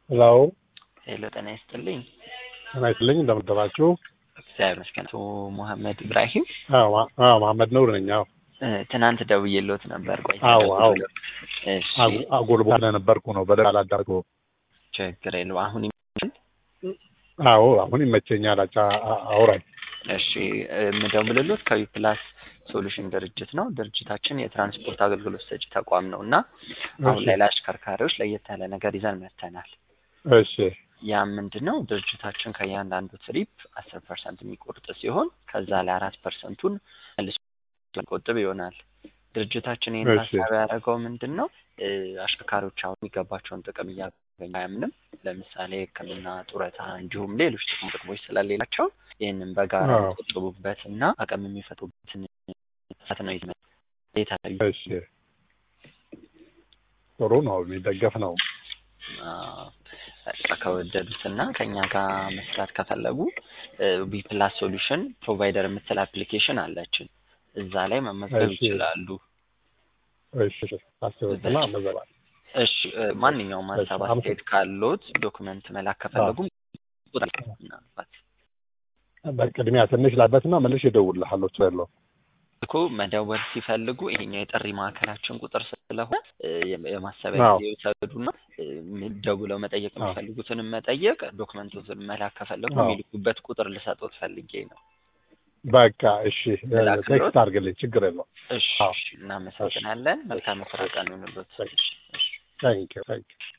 ሄሎ ሄሎ ጤና ይስጥልኝ። ጤና ይስጥልኝ እንደምን አደራችሁ? እግዚአብሔር ይመስገን። አቶ መሐመድ ኢብራሂም አዎ ማ- አዎ መሐመድ ኑር ነኝ። አዎ እ፣ ትናንት ደውዬልዎት ነበር። ቆይ አዎ፣ አዎ። እሺ፣ አጉ- አጉል ቦታ ነበርኩ ነው በደንብ አላዳርገው። ችግር የለውም። አሁን ይመጣል? አዎ አሁን ይመቸኛል። አጫ አ- አውራኝ። እሺ፣ እ፣ የምደውልልዎት ከዊ ፕላስ ሶሉሽን ድርጅት ነው። ድርጅታችን የትራንስፖርት አገልግሎት ሰጪ ተቋም ነው እና አሁን እሺ ላይ ለአሽከርካሪዎች ለየት ያለ ነገር ይዘን መጥተናል። እሺ ያ ምንድን ነው? ድርጅታችን ከእያንዳንዱ ትሪፕ አስር ፐርሰንት የሚቆርጥ ሲሆን ከዛ ላይ አራት ፐርሰንቱን መልሶ ቆጥብ ይሆናል። ድርጅታችን ይህን እሺ። ሀሳብ ያደረገው ምንድን ነው? እ፣ አሽከርካሪዎች አሁን የሚገባቸውን ጥቅም እያገኙ አያምንም። ለምሳሌ ሕክምና፣ ጡረታ እንዲሁም ሌሎች ጥቅም ጥቅሞች ስለሌላቸው ይህንን በጋራ አዎ። የሚቆጥቡበት እና አቅም የሚፈጥሩበትን ሰት ነው ይዘ የተለዩ እሺ ጥሩ ነው፣ የሚደገፍ ነው። በቃ ከወደዱት እና ከእኛ ጋር መስራት ከፈለጉ ቢፕላስ ሶሉሽን ፕሮቫይደር የምትል አፕሊኬሽን አለችን። እዛ ላይ መመዝገብ እሺ። ይችላሉ። እሺ አስበትና መዘባል እሺ እ፣ ማንኛውም እሺ፣ ሀሳብ አመሰግናለሁ። አስተያየት ካሎት ዶክመንት መላክ ከፈለጉም ቁጥር ምናልባት በቅድሚያ ትንሽ ላበትና መልሼ እደውልልሃለሁ። ችግር የለውም። እኮ መደወል ሲፈልጉ ይሄኛው የጥሪ ማዕከላችን ቁጥር ስለሆነ እ፣ የማ- የማሰቢያ አዎ። ጊዜ ይውሰዱና እ፣ ም- ደውለው መጠየቅ አዎ። የሚፈልጉትንም መጠየቅ ዶክመንቶትን መላክ ከፈለጉ አዎ። የሚልኩበት ቁጥር ልሰጦት ፈልጌ ነው። በቃ እሺ፣ ላክሎት? ቴክስት አድርግልኝ። ችግር የለውም። እሺ አዎ። እሺ፣ እናመሰግናለን። መልካም ስራ ቀን ይሁንልዎት። እሺ። እሺ፣ እሺ። ታንኪዩ ታንኪዩ